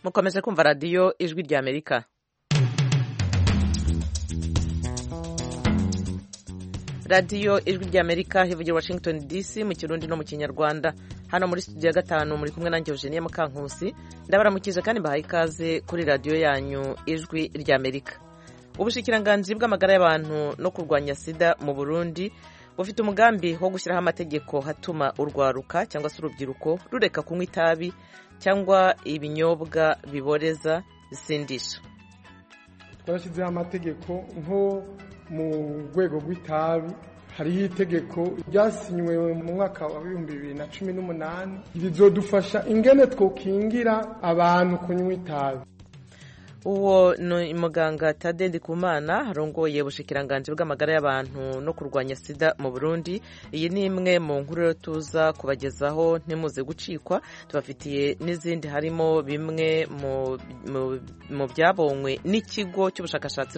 mukomeze kumva radiyo ijwi ry'amerika radiyo ijwi ry'amerika hivugira washington dc mu kirundi no mu kinyarwanda hano muri studio ya gatanu muri kumwe nanjye eugenie mukankusi ndabaramukije kandi mbahaye ikaze kuri radiyo yanyu ijwi ry'amerika ubushikiranganji bw'amagara y'abantu no kurwanya sida mu burundi bufite umugambi wo gushyiraho amategeko hatuma urwaruka cyangwa se urubyiruko rureka kunywa itabi cyangwa ibinyobwa biboreza bisindisha twarashyizeho amategeko nko mu rwego rw'itabi hariho itegeko ryasinywe mu mwaka wa bibiri bibiri na cumi n'umunani rizodufasha ingene twokingira abantu kunywa itabi uwo ni muganga tade ndikumana harongoye ubushikiranganji bw'amagara y'abantu no kurwanya sida mu burundi iyi ni imwe mu nkuru rero tuza kubagezaho ntimuze gucikwa tubafitiye n'izindi harimo bimwe mu byabonywe n'ikigo cy'ubushakashatsi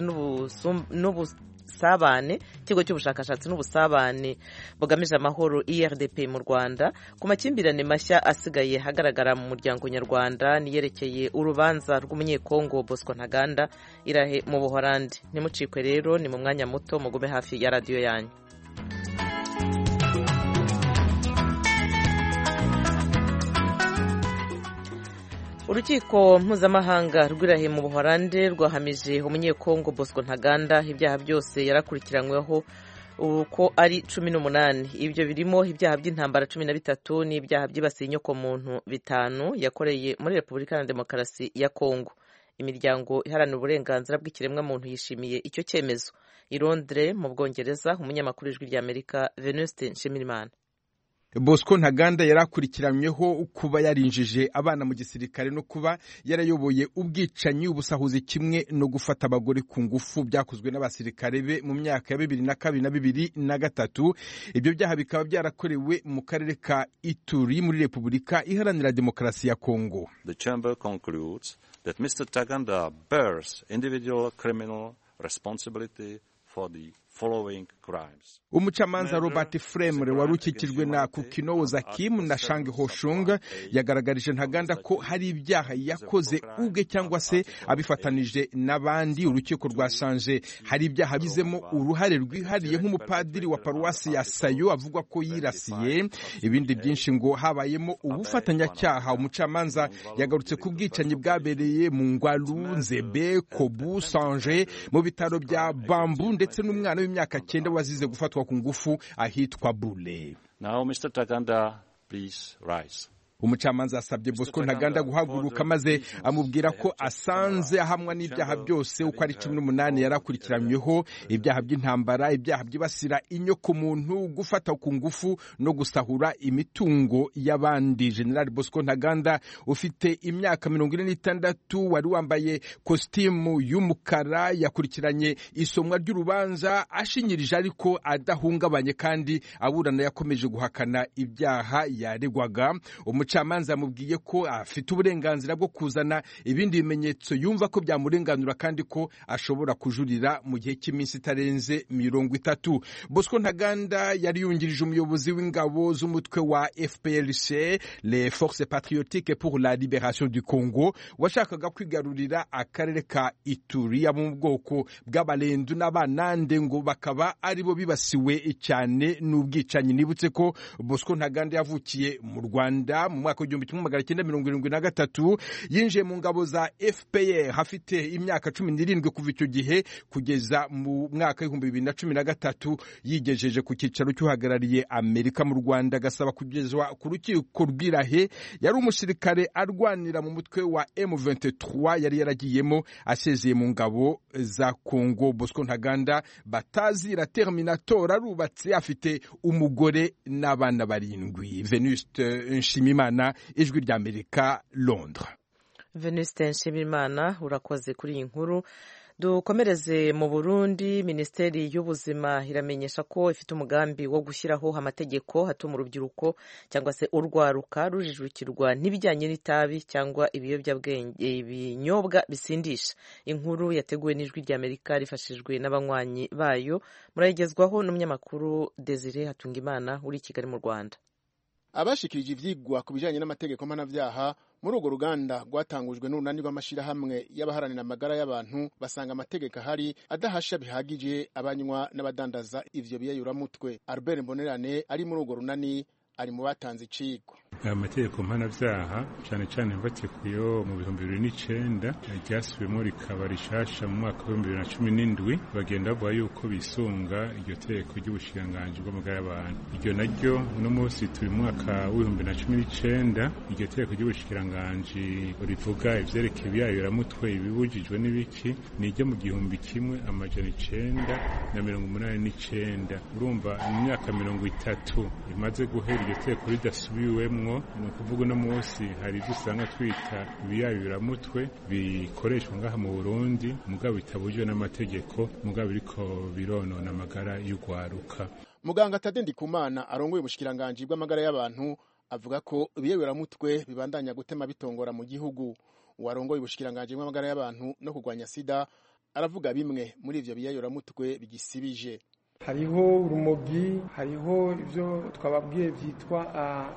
n'ubusabane ikigo cy'ubushakashatsi n'ubusabane bugamije amahoro irdp mu rwanda ku makimbirane mashya asigaye hagaragara mu muryango nyarwanda niyerekeye urubanza rw'umunyekongo Bosco Ntaganda irahe mu Buholandi ntimucikwe rero ni mu mwanya muto mugume hafi ya radiyo yanyu urukiko mpuzamahanga rw'irahe mu Buholandi rwahamije umunyekongo Bosco Ntaganda ibyaha byose yarakurikiranyweho uko ari cumi n'umunani ibyo birimo ibyaha by'intambara cumi na bitatu n'ibyaha byibasiye inyokomuntu bitanu yakoreye muri repubulika na demokarasi ya kongo imiryango iharanira uburenganzira bw'ikiremwa muntu yishimiye icyo cyemezo i Londres mu bwongereza umunyamakuru ijwi ry'amerika venuste nshimirimana bosco ntaganda yarakurikiranyweho kuba yarinjije abana mu gisirikare no kuba yarayoboye ubwicanyi ubusahuzi kimwe no gufata abagore ku ngufu byakozwe n'abasirikare be mu myaka ya bibiri na kabiri na bibiri na gatatu ibyo byaha bikaba byarakorewe mu karere ka ituri muri repubulika iharanira demokarasi ya kongo the chamber concludes that mr taganda bears individual criminal responsibility for the umucamanza robert fremre wari ukikijwe na kukinoza kim na shangi hoshung yagaragarije ntaganda ko hari ibyaha yakoze ubwe cyangwa se abifatanije n'abandi urukiko rwasanje hari ibyaha bizemo uruhare rwihariye nk'umupadiri wa paruwasi ya sayo avugwa ko yirasiye ibindi byinshi ngo habayemo ubufatanyacyaha umucamanza yagarutse ku bwicanyi bwabereye mu ngwaru nzebe kobu sanje mu bitaro bya bambu ndetse n'umwana w'imyaka cyenda wazize gufatwa ku ngufu ahitwa bule umucamanza yasabye bosco ntaganda guhaguruka maze amubwira ko asanze ahamwa n'ibyaha byose uko ari cumi n'umunani yarakurikiranyweho ibyaha by'intambara ibyaha byibasira inyoko muntu gufata ku ngufu no gusahura imitungo y'abandi general bosco ntaganda ufite imyaka mirongo ine n'itandatu wari wambaye kositimu y'umukara yakurikiranye isomwa ry'urubanza ashinyirije ariko adahungabanye kandi aburana yakomeje guhakana ibyaha yaregwaga umucamanza yamubwiye ko afite uburenganzira bwo kuzana ibindi bimenyetso yumva ko byamurenganura kandi ko ashobora kujurira mu gihe cy'iminsi itarenze mirongo itatu bosco ntaganda yari yungirije umuyobozi w'ingabo z'umutwe wa fprc le force patriotique pour la liberation du congo washakaga kwigarurira akarere ka ituri mu bwoko bw'abarendu n'abanande ngo bakaba aribo bibasiwe cyane n'ubwicanyi nibutse ko bosco ntaganda yavukiye mu rwanda mu mwaka w'igihumbi kimwe magana cyenda mirongo irindwi na gatatu yinjiye mu ngabo za fpr hafite imyaka cumi n'irindwi kuva icyo gihe kugeza mu mwaka w'ibihumbi bibiri na cumi na gatatu yigejeje ku cyicaro cy'uhagarariye amerika mu rwanda agasaba kugezwa ku rukiko rw'irahe yari umusirikare arwanira mu mutwe wa M23 yari yaragiyemo asezeye mu ngabo za kongo bosco ntaganda batazira terminator arubatse afite umugore n'abana barindwi venuste nshimimana ijwi rya amerika londres venuste nshimimana urakoze kuri iyi nkuru dukomereze mu burundi minisiteri y'ubuzima iramenyesha ko ifite umugambi wo gushyiraho amategeko hatuma urubyiruko cyangwa se urwaruka rujijukirwa n'ibijyanye n'itabi cyangwa ibiyobyabwenge ibinyobwa bisindisha inkuru yateguwe n'ijwi rya amerika rifashijwe n'abanywanyi bayo murayigezwaho n'umunyamakuru desire hatungimana uri i kigali mu rwanda abashikirije ivyigwa ku bijanye n'amategeko mpanavyaha muri urwo ruganda rwatangujwe n'urunani rw'amashirahamwe y'abaharanira amagara y'abantu basanga amategeko ahari adahasha bihagije abanywa n'abadandaza ivyo biyayuramutwe albert mbonerane ari muri urwo runani ari mu batanze iciko aya mategeko mpanabyaha cyane cyane mfatikuyeho mu bihumbi bibiri n'icyenda ryasubiyemo rikaba rishasha mu mwaka w'ibihumbi bibiri na cumi n'indwi bagenda bavuga yuko bisunga iryo tegeko ry'ubushiranganji bw'amagara y'abantu iryo naryo uno munsi turi mu mwaka w'ibihumbi bibiri na cumi n'icyenda iryo tegeko ry'ubushiranganji rivuga ibyerekeye ibiyayuramutwe ibibujijwe n'ibiki ni iryo mu gihumbi kimwe amajana icyenda na mirongo umunani n'icyenda urumva mu myaka mirongo itatu rimaze guhera iryo tegeko ridasubiwemwo ni ukuvuga uno munsi hari ibyo usanga twita ibiyayuramutwe bikoreshwa ngaha mu burundi mugabo bitabujijwe n'amategeko mugabo biriko bironona amagara y'urwaruka muganga tade ndikumana arongoye ubushikiranganje bw'amagara y'abantu avuga ko ibiyayuramutwe bibandanya gutema bitongora mu gihugu uwarongoye ubushikiranganje bw'amagara y'abantu no kurwanya sida aravuga bimwe muri ivyo biyayuramutwe bigisibije hariho urumogi hariho ibyo twababwiye byitwa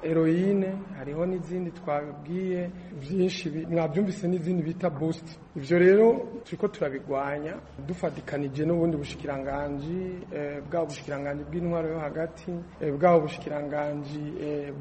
eroyine hariho n'izindi twabwiye byinshi mwabyumvise n'izindi bita bositi ibyo rero turi ko turabigwanya dufatikanije n'ubundi bushikiranganji bwaba ubushikiranganji bw'intwaro yo hagati bwaba ubushikiranganji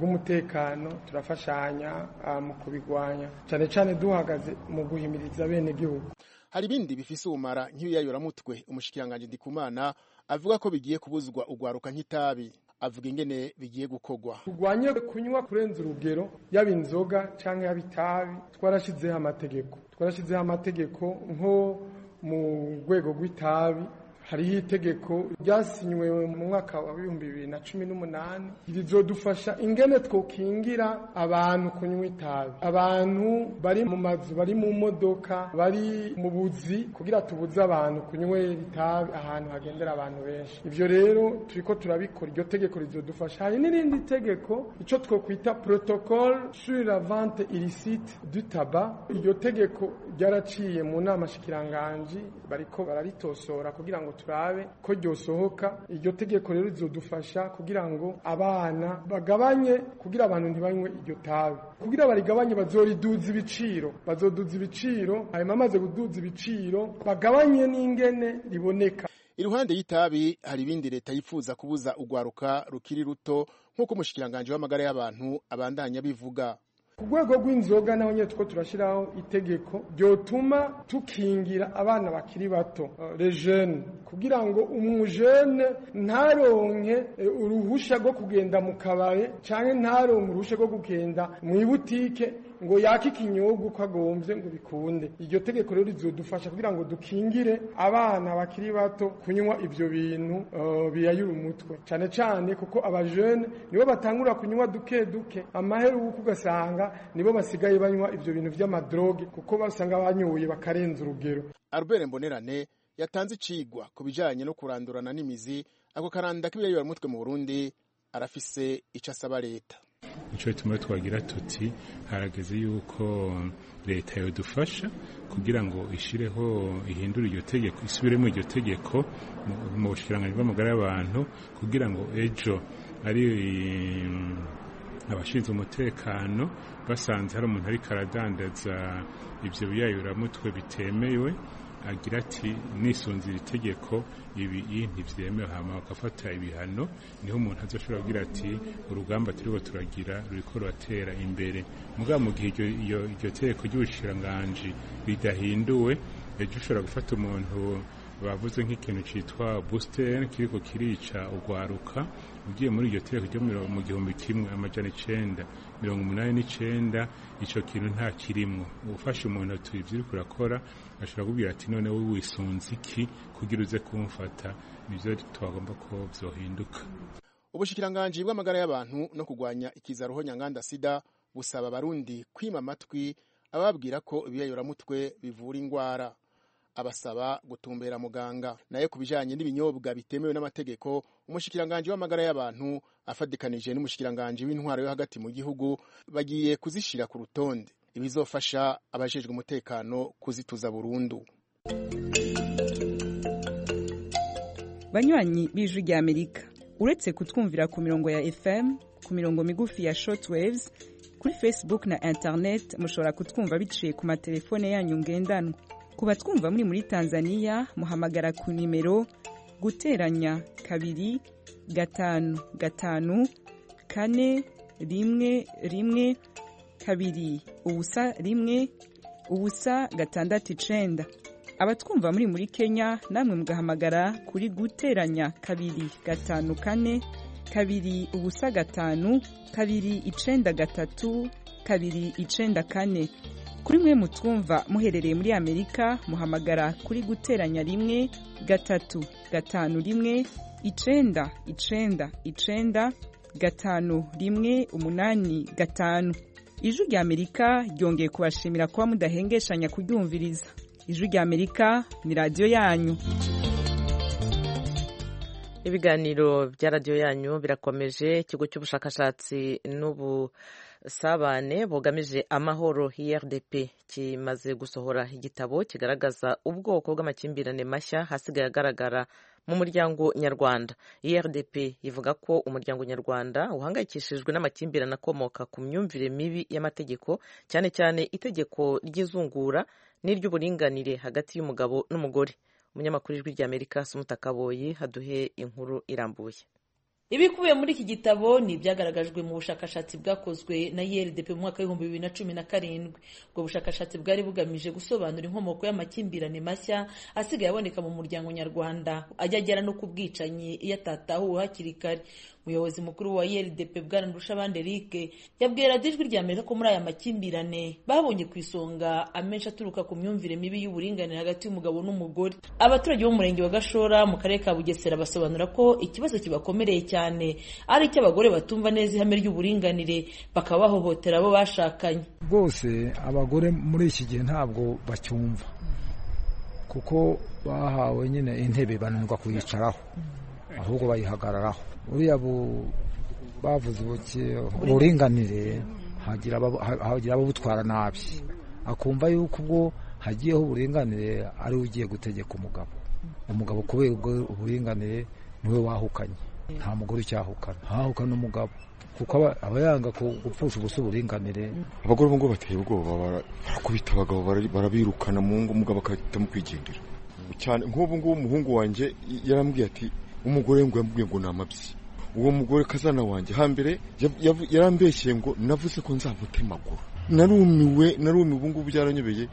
bw'umutekano turafashanya mu kubigwanya cyane cyane duhagaze mu guhimiriza bene gihugu hari ibindi bifise ubumara nk'ibiyayuramutwe umushikiranganji ndikumana avuga ko bigiye kubuzwa ugwaruka nk'itabi avuga ingene bigiye gukogwa turwanye kunywa kurenza urugero yaba inzoga cyangwa yaba itabi twarashyizeho amategeko twarashyizeho amategeko nko mu rwego rw'itabi hariho itegeko ryasinywe mu mwaka wa bihumbi bibiri na cumi n'umunani rizodufasha ingene twokingira abantu kunywa itabi abantu bari mu mazu bari mu modoka bari mu buzi kugira tubuze abantu kunywera itabi ahantu hagendera abantu benshi ibyo rero turi ko turabikora iryo tegeko rizodufasha hari n'irindi tegeko icyo twokwita protocole sur la vente illicite du tabac iryo tegeko ryaraciye mu nama shikiranganji bariko bararitosora kugira ngo turabe ko ryosohoka iryo tegeko rero rizodufasha kugira ngo abana bagabanye kugira abantu ntibanywe iryo tabi kugira barigabanye bazoriduza ibiciro bazoduza ibiciro hanyuma amaze kuduza ibiciro bagabanye n'ingene riboneka iruhande y'itabi hari ibindi leta yifuza kubuza ugwaruka rukiri ruto nk'uko umushikiranganji w'amagara y'abantu abandanya bivuga ku rwego rw'inzoga naho nyine two turashyiraho itegeko ryotuma tukingira abana bakiri bato rejene kugira ngo umujene ntaronke uruhushya rwo kugenda mu kabare cyangwa ntaronke uruhushya rwo kugenda mu ibutike ngo yake ikinyobwa uko agombye ngo bikunde iryo tegeko rero rizodufasha kugira ngo dukingire abana bakiri bato kunywa ibyo bintu biyayura umutwe cyane cyane kuko abajene nibo batangura kunywa duke duke amahera uko ugasanga nibo basigaye banywa ibyo bintu by'amadroge kuko basanga banyoye bakarenza urugero albert mbonerane yatanze icigwa ku bijyanye no kurandurana n'imizi ako karanda k'ibiyayura umutwe mu burundi arafise icyo asaba leta icyo tumwe twagira tuti harageze yuko leta yadufasha kugira ngo ishyireho ihindure iryo tegeko isubiremo iryo tegeko mu bushikiranganji bw'amagara y'abantu kugira ngo ejo ari abashinzwe umutekano basanze hari umuntu ariko aradandaza ibyo biyayuramutwe bitemewe agira ati nisunzira itegeko ibi ntibyemewe hama bagafata ibihano niho umuntu azoshobora kugira ati urugamba turiho turagira ruriko ruratera imbere mugabo mu gihe iryo tegeko ry'ubushikiranganji ridahinduwe ejo ushobora gufata umuntu bavuze nk'ikintu cyitwa busiteri kiriko kirica ugwaruka ugiye muri iryo tegeko ryo mu gihumbi kimwe amajana icenda mirongo umunani n'icenda ico kintu nta kirimwo ufashe umuntu ati ivyo uriko urakora ashobora kubwira ati none we wisunze iki kugira uze kumfata nivyo twagomba ko vyohinduka ubushikiranganji bw'amagara y'abantu no kurwanya ikizaruho nyanganda sida busaba abarundi kwima amatwi ababwira ko ibiyayuramutwe bivura ingwara abasaba gutumbera muganga nayo ku bijanye n'ibinyobwa bitemewe n'amategeko umushikiranganji w'amagara y'abantu afadikanije n'umushikiranganji w'intwaro yo hagati mu gihugu bagiye kuzishira ku rutonde ibizofasha abajejwe umutekano kuzituza burundu banywanyi b'ijwi ry'amerika uretse kutwumvira ku mirongo ya fm ku mirongo migufi ya shortwaves kuri facebook na internet mushobora kutwumva biciye ku matelefone yanyu ngendanwa ku batwumva muri muri tanzania muhamagara ku nimero guteranya kabiri gatanu gatanu kane rimwe rimwe kabiri ubusa rimwe ubusa gatandatu icenda abatwumva muri muri kenya namwe mugahamagara kuri guteranya kabiri gatanu kane kabiri ubusa gatanu kabiri icenda gatatu kabiri icenda kane kuri mwe mutwumva muherereye muri amerika muhamagara kuri guteranya rimwe gatatu gatanu rimwe icenda icenda icenda gatanu rimwe umunani gatanu ijwi rya amerika ryongeye kubashimira kuba mudahengeshanya kuryumviriza ijwi rya amerika ni radiyo yanyu ibiganiro bya radiyo yanyu birakomeje ikigo cy'ubushakashatsi n'ubusabane bugamije amahoro rdp kimaze gusohora igitabo kigaragaza ubwoko bw'amakimbirane mashya hasigaye agaragara mu muryango nyarwanda rdp ivuga ko umuryango nyarwanda uhangayikishijwe n'amakimbirane akomoka ku myumvire mibi y'amategeko cyane cyane itegeko ry'izungura n'iry'uburinganire hagati y'umugabo n'umugore umunyamakuru ijwi rya amerika Kaboyi haduhe inkuru irambuye ibikubiye muri iki gitabo ni ibyagaragajwe mu bushakashatsi bwakozwe na rdp mu mwaka w'ibihumbi bibiri na cumi na karindwi ubwo bushakashatsi bwari bugamije gusobanura inkomoko y'amakimbirane mashya asigaye aboneka mu muryango nyarwanda ajya agera no ku bwicanyi iyo atatahuwe hakiri kare umuyobozi mukuru wa rdp bwana ndushabandi eric yabwiye radiyo ijwi rya amerika ko muri aya makimbirane babonye ku isonga amenshi aturuka ku myumvire mibi y'uburinganire hagati y'umugabo n'umugore abaturage bo mu murenge wa gashora mu karere ka bugesera basobanura ko ikibazo kibakomereye cyane ari icy'abagore batumva neza ihame ry'uburinganire bakaba bahohotera abo bashakanye rwose abagore muri iki gihe ntabwo bacyumva kuko bahawe nyine intebe bananirwa kuyicaraho ahubwo bayihagararaho uriya bavuze uburinganire hagira ababutwara nabi akumva yuko ubwo hagiyeho uburinganire ariwe ugiye gutegeka umugabo umugabo kubera ubwo uburinganire niwe wahukanye nta mugore ucyahukana hahukana umugabo kuko aba yanga gupfusha ubusa uburinganire abagore ubu ngubu bateye ubwoba barakubita abagabo barabirukana mu ngo umugabo agahitamo kwigendera cyane nk'ubu ngubu umuhungu wanjye yarambwiye ati umugore ngo yambwiye ngo ni amabyi uwo mugore kazana wanjye hambere yarambeshyeye ngo navuze ko nzamutemagura narumiwe narumiwe ubu ngubu byaranyobeye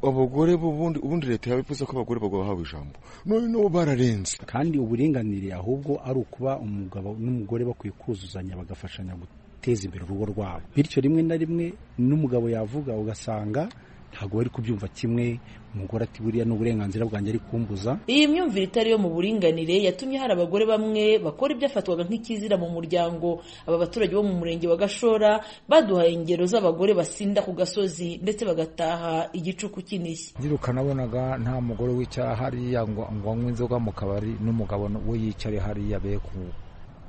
abagore ubundi leta yabivuze ko abagore bagwa bahawe ijambo noneho bararenze kandi uburinganire ahubwo ari ukuba umugabo n'umugore bakwiye kuzuzanya bagafashanya guteza imbere urugo rwabo bityo rimwe na rimwe n'umugabo yavuga ugasanga ntabwo bari kubyumva kimwe umugore ati buriya ni uburenganzira bwanjye ari kumbuza iyi myumvire itari yo mu buringanire yatumye hari abagore bamwe bakora ibyafatwaga nk'ikizira mu muryango aba baturage bo mu murenge wa gashora baduhaye ingero z'abagore basinda ku gasozi ndetse bagataha igicuku kinishye nziruka nabonaga nta mugore wicara hariya ngo anywe inzoga mu kabari n'umugabo we yicare hariya be ku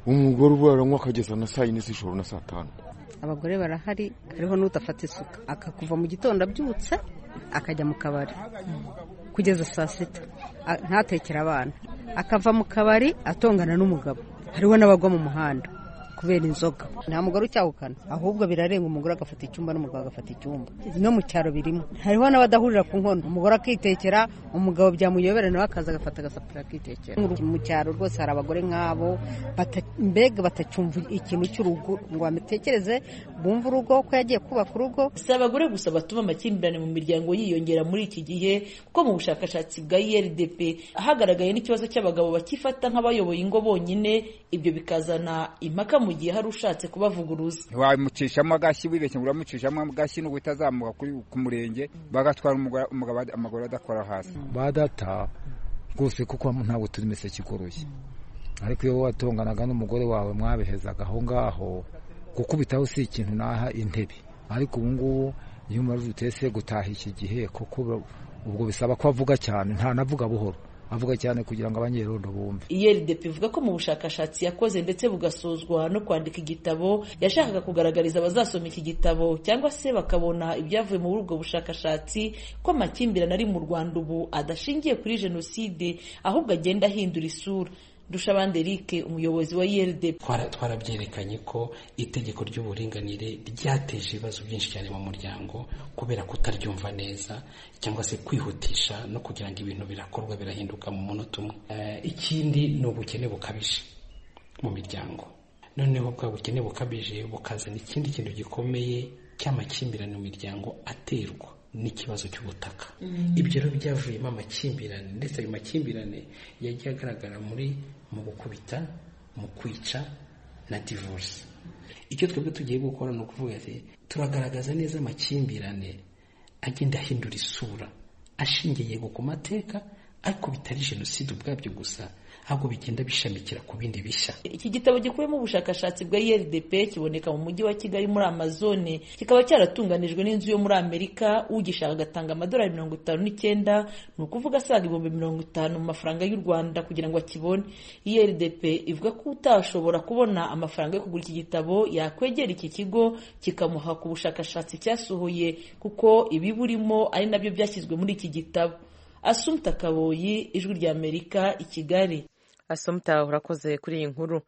umugore ubu aranywa akageza na saa yine z'ijoro na saa tanu abagore barahari hariho n'udafata isuka akakuva mu gitondo abyutse akajya mu kabari kugeza saa sita ntatekere abana akava mu kabari atongana n'umugabo hariho n'abagwa mu muhanda kubera inzoga nta mugore ucyahukana ahubwo birarenga umugore agafata icyumba n'umugabo agafata icyumba no mu cyaro birimo hariho n'abadahurira ku nkono umugore akitekera umugabo byamuyobera nawe akaza agafata agasapira akitekera mu cyaro rwose hari abagore nk'abo mbega batacyumva ikintu cy'urugo ngo bamutekereze bumve urugo ko yagiye kubaka urugo si abagore gusa batuma amakimbirane mu miryango yiyongera muri iki gihe kuko mu bushakashatsi bwa irdp hagaragaye n'ikibazo cy'abagabo bakifata nk'abayoboye ingo bonyine ibyo bikazana impaka mu mu gihe hari ushatse kubavuguruza ntiwamucishamo agashyi wibeshye ngo uramucishamo agashyi nuko itazamuka ku murenge bagatwara umugabo amaguru adakora hasi ba data rwose kuko ntabwo turi imiseke igoroye ariko iyo watonganaga n'umugore wawe mwabihezaga aho ngaho gukubitaho si ikintu naha intebe ariko ubu ngubu iyo umaze utese gutaha iki gihe kuko ubwo bisaba ko avuga cyane ntanavuga buhoro avuga cyane kugira ngo abanyerondo bumve rdp ivuga ko mu bushakashatsi yakoze ndetse bugasozwa no kwandika igitabo yashakaga kugaragariza abazasoma iki gitabo cyangwa se bakabona ibyavuye muri ubwo bushakashatsi ko amakimbirane ari mu rwanda ubu adashingiye kuri jenoside ahubwo agenda ahindura isura dushabande eric umuyobozi wa ildp twarabyerekanye ko itegeko ry'uburinganire ryateje ibibazo byinshi cyane mu muryango kubera kutaryumva neza cyangwa se kwihutisha no kugira ngo ibintu birakorwa birahinduka mu munota umwe ikindi ni ubukene bukabije mu miryango noneho bwa bukene bukabije bukazana ikindi kintu gikomeye cy'amakimbirane mu miryango aterwa n'ikibazo cy'ubutaka ibyo rero byavuyemo amakimbirane ndetse ayo makimbirane yagiye agaragara muri mu gukubita mu kwica na divorce icyo twebwe tugiye gukora ni ukuvuga ati turagaragaza neza amakimbirane agenda ahindura isura ashingiye ku mateka ariko bitari jenoside ubwabyo gusa ahubwo bigenda bishamikira ku bindi bishya iki gitabo gikubiyemo ubushakashatsi bwa erdp kiboneka mu mujyi wa kigali muri amazone kikaba cyaratunganijwe n'inzu yo muri amerika ugishaka agatanga amadolari mirongo itanu n'icyenda ni ukuvuga asaga ibihumbi mirongo itanu mu mafaranga y'u rwanda kugira ngo akibone iyi rdp ivuga ko utashobora kubona amafaranga yo kugura iki gitabo yakwegera iki kigo kikamuha ku bushakashatsi cyasohoye kuko ibiburimo ari nabyo byashyizwe muri iki gitabo asumta kaboyi ijwi ry'amerika i kigali asumta urakoze kuri iyi nkuru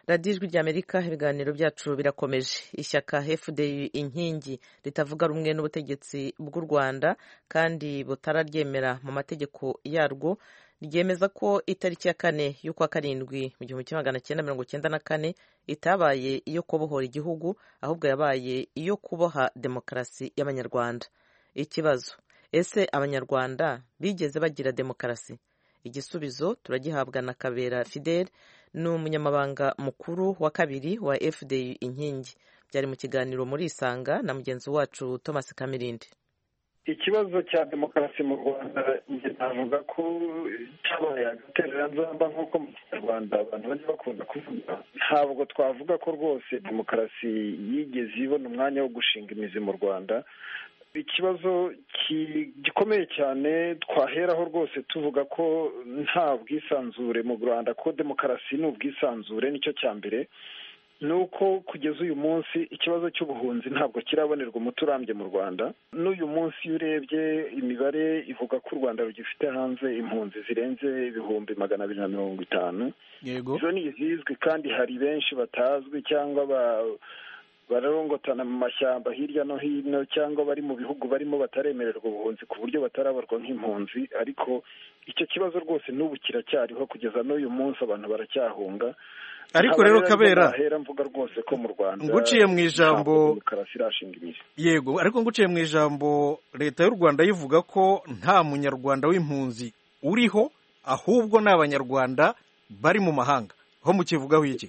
radiyo ijwi ry'amerika ibiganiro byacu birakomeje ishyaka fdi inkingi ritavuga rumwe n'ubutegetsi bw'u rwanda kandi butararyemera mu mategeko yarwo ryemeza ko itariki ya kane y'ukwa karindwi mu gihumbi kimwe magana cyenda mirongo icyenda na kane itabaye iyo kubohora igihugu ahubwo yabaye iyo kuboha demokarasi y'abanyarwanda ikibazo ese abanyarwanda bigeze bagira demokarasi igisubizo turagihabwa na kabera fidel ni umunyamabanga mukuru wa kabiri wa fdi inkingi byari mu kiganiro muri isanga na mugenzi wacu thomas kamirindi ikibazo cya demokarasi mu rwanda njye navuga ko cyabaye agatereranzamba nk'uko mu kinyarwanda abantu bajya bakunda kuvuga ntabwo twavuga ko rwose demokarasi yigeze ibona umwanya wo gushinga imizi mu rwanda ikibazo gikomeye cyane twaheraho rwose tuvuga ko nta bwisanzure mu rwanda ko demokarasi ni ubwisanzure nicyo cya mbere ni uko kugeza uyu munsi ikibazo cy'ubuhunzi ntabwo kirabonerwa umuti urambye mu rwanda n'uyu munsi iyo urebye imibare ivuga ko u rwanda rugifite hanze impunzi zirenze ibihumbi magana abiri na mirongo itanu izo ni izizwi kandi hari benshi batazwi cyangwa ba bararongotana mu mashyamba hirya no hino cyangwa bari mu bihugu barimo bataremererwa ubuhunzi ku buryo batarabarwa nk'impunzi ariko icyo kibazo rwose n'ubu kiracyariho kugeza n'uyu munsi abantu baracyahunga ariko rero kabera mvuga rwose ko mu rwanda nguciye mu ijambo yego ariko nguciye mu ijambo leta y'u rwanda yivuga ko nta munyarwanda w'impunzi uriho ahubwo ni abanyarwanda bari mu mahanga ho mukivugaho iki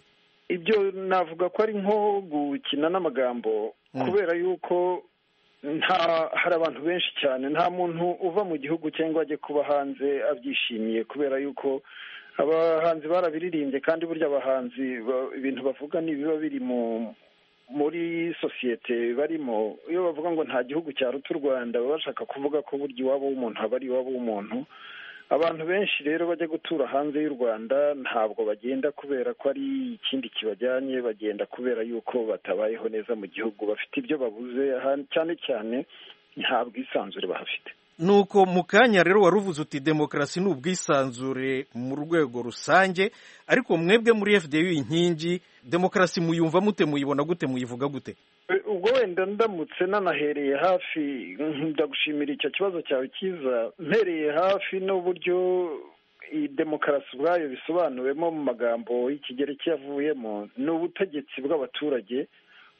ibyo navuga ko ari nko gukina n'amagambo kubera yuko nta hari abantu benshi cyane nta muntu uva mu gihugu cyangwa ajye kuba hanze abyishimiye kubera yuko abahanzi barabiririmbye kandi burya abahanzi ibintu bavuga ni ibiba biri mu muri sosiyete barimo iyo bavuga ngo nta gihugu cyaruta u rwanda baba bashaka kuvuga ko burya iwabo w'umuntu haba ari iwabo w'umuntu abantu benshi rero bajya gutura hanze y'u rwanda ntabwo bagenda kubera ko ari ikindi kibajyanye bagenda kubera yuko batabayeho neza mu gihugu bafite ibyo babuze cyane cyane nta bwisanzure bahafite nuko mu kanya rero wari uvuze uti demokarasi ni ubwisanzure mu rwego rusange ariko mwebwe muri fda inkingi demokarasi muyumva mute muyibona gute muyivuga gute ubwo wenda ndamutse nanahereye hafi ndagushimira icyo kibazo cyawe cyiza mpereye hafi n'uburyo iyi demokarasi ubwayo bisobanuwemo mu magambo y'ikigereki yavuyemo ni ubutegetsi bw'abaturage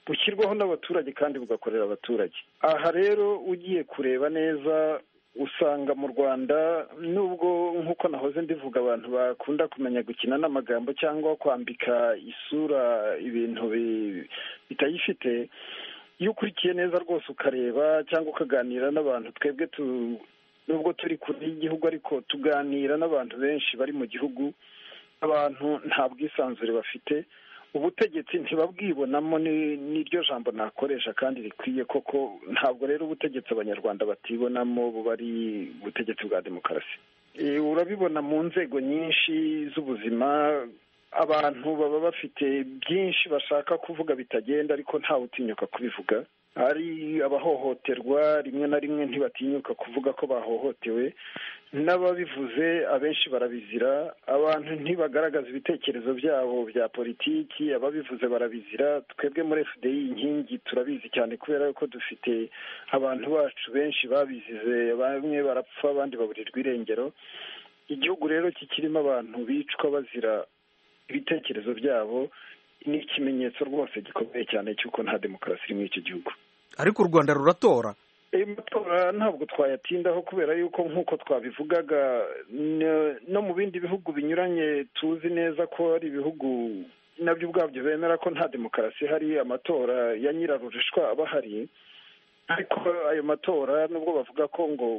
bushyirwaho n'abaturage kandi bugakorera abaturage aha rero ugiye kureba neza usanga mu rwanda nubwo nk'uko nahoze ndivuga abantu bakunda kumenya gukina n'amagambo cyangwa kwambika isura ibintu bitayifite iyo ukurikiye neza rwose ukareba cyangwa ukaganira n'abantu twebwe nubwo turi kure y'igihugu ariko tuganira n'abantu benshi bari mu gihugu abantu nta bwisanzure bafite ubutegetsi ntibabwibonamo n'iryo jambo nakoresha kandi rikwiye koko ntabwo rero ubutegetsi abanyarwanda batibonamo buba ari ubutegetsi bwa demokarasi urabibona mu nzego nyinshi z'ubuzima abantu baba bafite byinshi bashaka kuvuga bitagenda ariko ntawe utinyuka kubivuga ari abahohoterwa rimwe na rimwe ntibatinyuka kuvuga ko bahohotewe n'ababivuze abenshi barabizira abantu ntibagaragaza ibitekerezo byabo bya politiki ababivuze barabizira twebwe muri fdi inkingi turabizi cyane kubera ko dufite abantu bacu benshi babizize bamwe barapfa abandi baburirwa irengero igihugu rero kikirimo abantu bicwa bazira ibitekerezo byabo ni ikimenyetso rwose gikomeye cyane cy'uko nta demokarasi iri muri iki gihugu ariko u rwanda ruratora ayo matora ntabwo twayatindaho kubera yuko nk'uko twabivugaga no mu bindi bihugu binyuranye tuzi neza ko ari ibihugu nabyo ubwabyo bemera ko nta demokarasi ihari amatora ya nyirarurishwa aba ahari ariko ayo matora nubwo bavuga ko ngo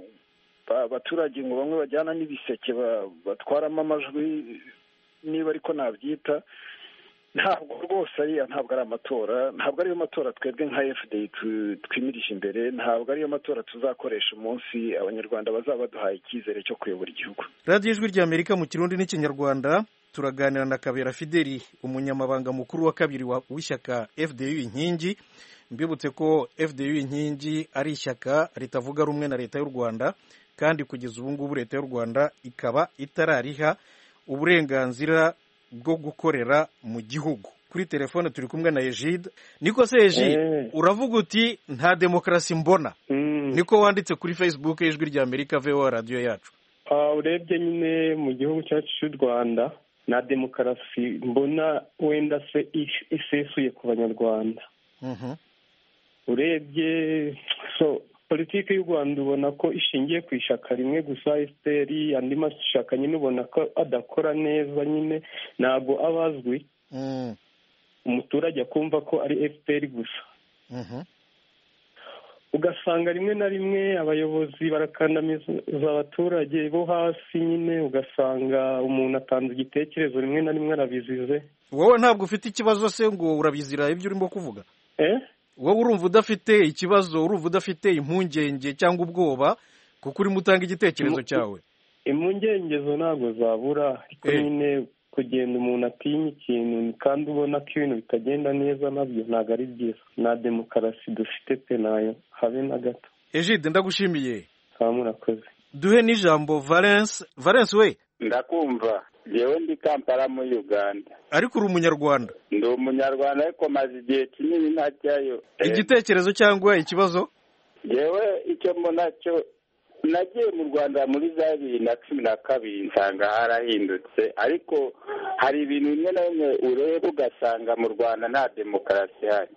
abaturage ngo bamwe bajyana n'ibiseke batwaramo amajwi niba ariko nabyita ntabwo rwose ariya ntabwo ari amatora ntabwo ariyo matora twebwe nka fda twimirije imbere ntabwo ariyo matora tuzakoresha umunsi abanyarwanda bazaba baduhaye icyizere cyo kuyobora igihugu radiyo ijwi rya amerika mu kirundi n'ikinyarwanda turaganira na kabera fideli umunyamabanga mukuru wa kabiri w'ishyaka fdu inkingi mbibutse ko fdu inkingi ari ishyaka ritavuga rumwe na leta y'u rwanda kandi kugeza ubu ngubu leta y'u rwanda ikaba itarariha uburenganzira bwo gukorera mu gihugu kuri telefone turi kumwe na ejide niko se ejide uravuga uti nta demokarasi mbona niko wanditse kuri facebook y'ijwi rya amerika vewa radiyo yacu urebye nyine mu gihugu cyacu cy'u rwanda nta demokarasi mbona wenda se isesuye ku banyarwanda urebye politiki y'u rwanda ubona ko ishingiye ku ishyaka rimwe gusa esiteri andi mashyaka nyine ubona ko adakora neza nyine ntabwo aba azwi umuturage akumva ko ari esiteri gusa ugasanga rimwe na rimwe abayobozi barakandamiza abaturage bo hasi nyine ugasanga umuntu atanze igitekerezo rimwe na rimwe arabizize wowe ntabwo ufite ikibazo se ngo urabizira ibyo urimo kuvuga wowe urumva udafite ikibazo urumva udafite impungenge cyangwa ubwoba kuko urimo utanga igitekerezo cyawe impungenge ntabwo zabura ariko nyine kugenda umuntu atinya ikintu kandi ubona ko ibintu bitagenda neza nabyo ntabwo ari byiza nta demokarasi dufite pe nayo habe na gato ejide ndagushimiye kaba murakoze duhe n'ijambo valence valence we ndakumva yewe ndi kampala muri uganda ariko uri umunyarwanda ndi umunyarwanda ariko maze igihe kinini ntajyayo igitekerezo cyangwa ikibazo yewe icyo mbona cyo nagiye mu rwanda muri za bibiri na cumi na kabiri nsanga harahindutse ariko hari ibintu bimwe na bimwe ureba ugasanga mu rwanda nta demokarasi ihari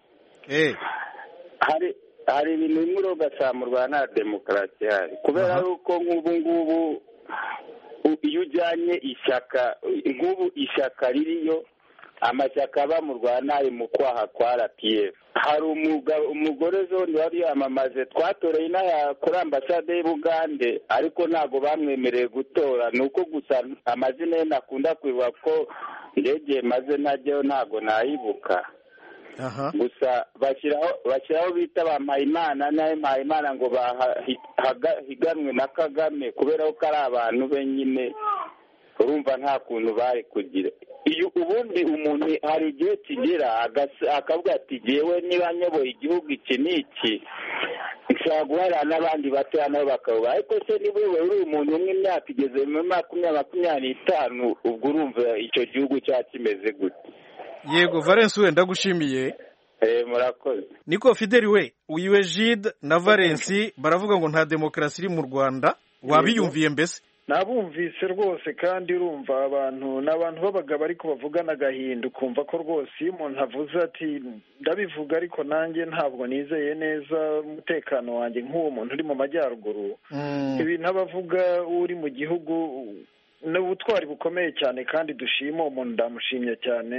hari hari ibintu bimwe ureba ugasanga mu rwanda nta demokarasi ihari kubera yuko nk'ubu ngubu iyo ujyanye ishyaka nk'ubu ishyaka ririyo amashyaka aba mu rwanda ari mu kwaha kwa rpf hari umugore zone wari yamamaze twatoreye inaha kuri ambasade y'ubugande ariko ntabwo bamwemereye gutora ni uko gusa amazina ye nakunda kwibuka ko ndegeye maze najyayo ntabwo nayibuka gusa bashyiraho bashyiraho bita ba mpayimana nawe mpayimana ngo bahiganwe na kagame kubera ko ari abantu be nyine urumva nta kuntu bari kugira ubundi umuntu hari igihe kigera akavuga ati ngewe niba nyoboye igihugu iki n'iki nshobora guharira n'abandi batoya nabo bakaba ariko se niba uri umuntu umwe imyaka igeze muri makumyabiri makumyabiri n'itanu ubwo urumva icyo gihugu cyaba kimeze gute yego valence we ndagushimiye murakoze niko fideli we uyu jide na valence baravuga ngo nta demokarasi iri mu rwanda wabiyumviye mbese nabumvise rwose kandi urumva abantu ni abantu b'abagabo ariko bavugana agahinda ukumva ko rwose iyo umuntu avuze ati ndabivuga ariko nanjye ntabwo nizeye neza umutekano wanjye nk'uwo muntu uri mu majyaruguru ibintu aba avuga uri mu gihugu ni ubutwari bukomeye cyane kandi dushima umuntu ndamushimye cyane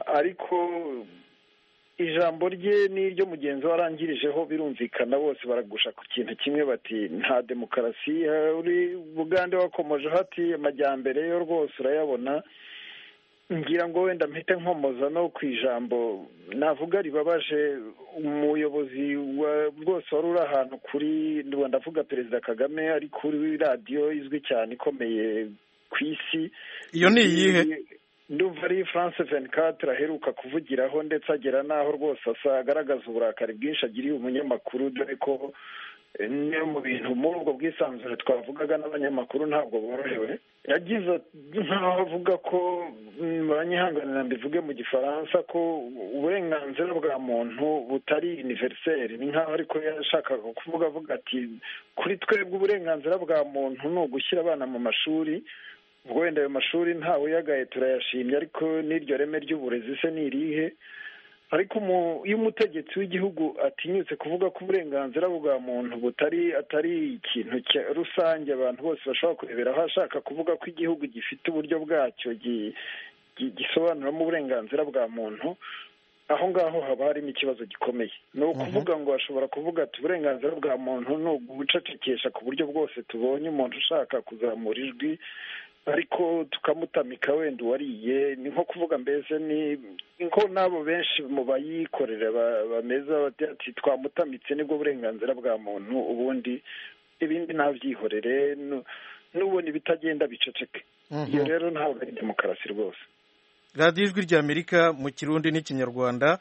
ariko ijambo rye n'iryo mugenzi we arangirijeho birumvikana bose baragusha ku kintu kimwe bati nta demokarasi uri bugande wakomoje hati amajyambere yo rwose urayabona ngira ngo wenda mpite nkomoza no ku ijambo navuga ribabaje umuyobozi rwose wari uri ahantu kuri ndavuga perezida kagame ari kuri radiyo izwi cyane ikomeye ku isi iyo ni iyihe ndumva ari france veni katire aheruka kuvugiraho ndetse agera n'aho rwose asa agaragaza uburakari bwinshi agiriye umunyamakuru dore ko niyo mu bintu muri ubwo bwisanzure twavugaga n'abanyamakuru ntabwo borohewe yagize nkaho avuga ko banyihanganira mbivuge mu gifaransa ko uburenganzira bwa muntu butari univeriseri ni nkaho ariko yashakaga kuvuga avuga ati kuri twebwe uburenganzira bwa muntu ni ugushyira abana mu mashuri ubwo wenda ayo mashuri ntawe uyagaye turayashimye ariko n'iryo reme ry'uburezi se ni irihe ariko iyo umutegetsi w'igihugu atinyutse kuvuga ko uburenganzira bwa muntu butari atari ikintu rusange abantu bose bashobora kureberaho ashaka kuvuga ko igihugu gifite uburyo bwacyo gisobanuramo uburenganzira bwa muntu aho ngaho haba harimo ikibazo gikomeye ni ukuvuga ngo bashobora kuvuga ati uburenganzira bwa muntu ni ugucecekesha ku buryo bwose tubonye umuntu ushaka kuzamura ijwi ariko tukamutamika wenda uwariye ni nko kuvuga mbese ni nko n'abo benshi mu bayikorera bameze ati twamutamitse nibwo burenganzira bwa muntu ubundi ibindi ntabyihorere n'ubona ibitagenda biceceke iyo rero ntabwo ari demokarasi rwose radiyo ijwi ry'amerika mu kirundi n'ikinyarwanda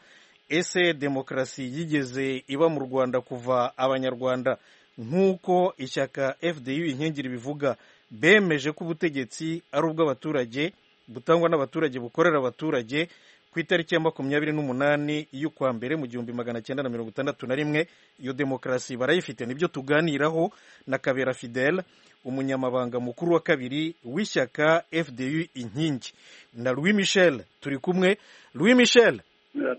ese demokarasi yigeze iba mu rwanda kuva abanyarwanda nk'uko ishyaka fdi inkengeri bivuga bemeje ko ubutegetsi ari ubw'abaturage butangwa n'abaturage bukorera abaturage ku itariki ya makumyabiri n'umunani y'ukwa mbere mu gihumbi magana cyenda na mirongo itandatu na rimwe iyo demokarasi barayifite nibyo tuganiraho na kabera fidele umunyamabanga mukuru wa kabiri w'ishyaka fdu inkingi na louis michel turi kumwe louis michel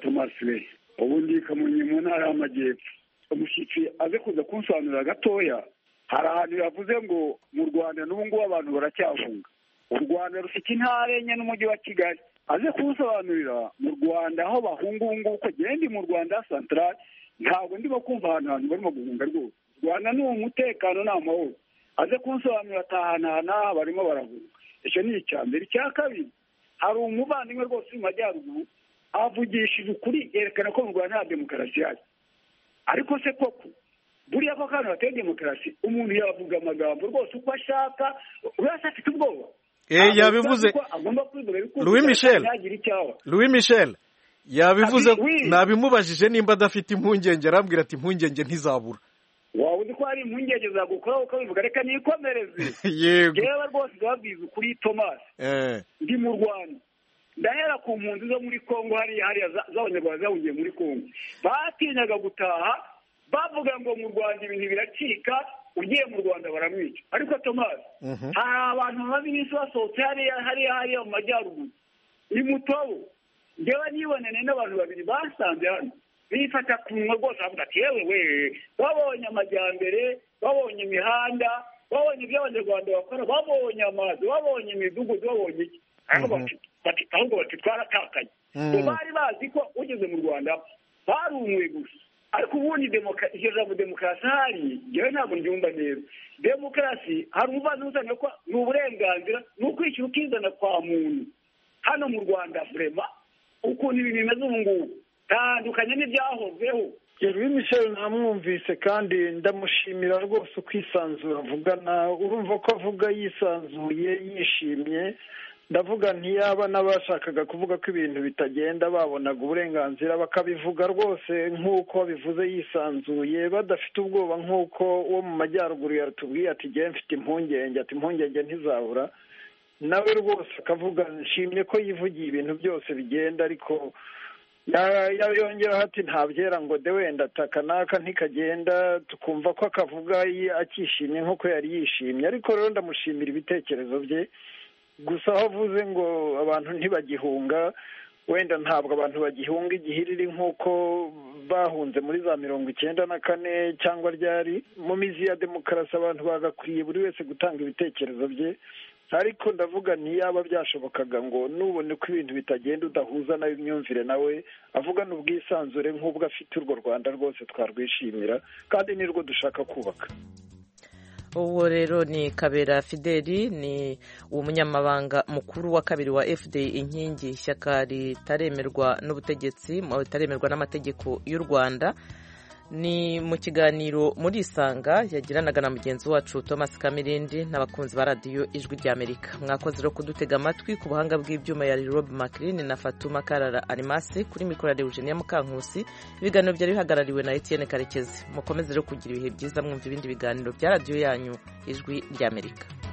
tomasi ubu ndikamunye mu ntara y'amajyepfo umushyitsi aze kuza kunsobanurira gatoya hari ahantu yavuze ngo mu rwanda n'ubu ngubu abantu baracyafunga u rwanda rufite intara enye n'umujyi wa kigali aze kuwusobanurira mu rwanda aho bahunga ubu ngubu ko ndi mu rwanda santarari ntabwo ndimo kumva ahantu abantu barimo guhunga rwose u rwanda ni umutekano ni amahoro aze kuwusobanurira atahanahana barimo barahunga icyo ni icya mbere icya kabiri hari umuvandimwe rwose uri mu majyaruguru avugishije ukuri yerekana ko mu rwanda nta demokarasi ihari ariko se koko buriya ko kandi bateye demokarasi umuntu yavuga amagambo rwose uko ashaka urasa afite ubwoba yabivuze louis michel louis michel yabivuze nabimubajije nimba adafite impungenge arambwira ati impungenge ntizabura waba uzi ko hari impungenge zagukoraho ukabivuga reka nikomereze yego reba rwose ndababwiza ukuri tomasi ndi mu rwanda ndahera ku mpunzi zo muri congo hariya z'abanyarwanda zahungiye muri congo batinyaga gutaha bavuga ngo mu rwanda ibintu biracika ugiye mu rwanda baramwica ariko tomasi hari abantu bamaze iminsi basohotse hariya hariya hariya mu majyaruguru ni mutobo ngewe nibonane n'abantu babiri basanze hano bifata ku munwa rwose bavuga ati yewe we babonye amajyambere babonye imihanda babonye ibyo abanyarwanda bakora babonye amazi babonye imidugudu babonye iki ahubwo bati twaratakaye bari bazi ko ugeze mu rwanda barumuye gusa ariko ubundi iryo jambo demokarasi ahari njyewe ntabwo ryumva neza demokarasi hari umuvandimwe usanga ko ni uburenganzira ni ukwishyura ukizana kwa muntu hano mu rwanda burema ukuntu ibintu bimeze ubu ngubu tandukanye n'ibyahozeho yeruye michel ntamwumvise kandi ndamushimira rwose ukwisanzura avugana urumva ko avuga yisanzuye yishimye ndavuga ntiyaba n'abashakaga kuvuga ko ibintu bitagenda babonaga uburenganzira bakabivuga rwose nk'uko babivuze yisanzuye badafite ubwoba nk'uko uwo mu majyaruguru yatubwiye ati ngewe mfite impungenge ati impungenge ntizabura nawe rwose akavuga nshimye ko yivugiye ibintu byose bigenda ariko yongeraho ati ntabyera ngo de wenda ataka n'aka ntikagenda tukumva ko akavuga akishimye nk'uko yari yishimye ariko rero ndamushimira ibitekerezo bye gusa aho avuze ngo abantu ntibagihunga wenda ntabwo abantu bagihunga igihiriri nk'uko bahunze muri za mirongo icyenda na kane cyangwa ryari mu mizi ya demokarasi abantu bagakwiye buri wese gutanga ibitekerezo bye ariko ndavuga ntiyaba byashobokaga ngo nubone ko ibintu bitagenda udahuza nawe imyumvire nawe avugana ubwisanzure nk'ubwo afite urwo rwanda rwose twarwishimira kandi nirwo dushaka kubaka uwo rero ni kabera fideli ni umunyamabanga mukuru wa kabiri wa fda inkingi ishyaka ritaremerwa n'ubutegetsi ritaremerwa n'amategeko y'u rwanda ni mu kiganiro muri isanga yagiranaga na mugenzi wacu thomas kamirindi n'abakunzi ba radiyo ijwi ry'amerika mwakoze rero kudutega amatwi ku buhanga bw'ibyuma ya rob makirini na fatuma karara arimasi kuri mikoro ya rewujeniya mukankusi ibiganiro byari bihagarariwe na etienne karekezi mukomeze rero kugira ibihe byiza mwumva ibindi biganiro bya radiyo yanyu ijwi ry'amerika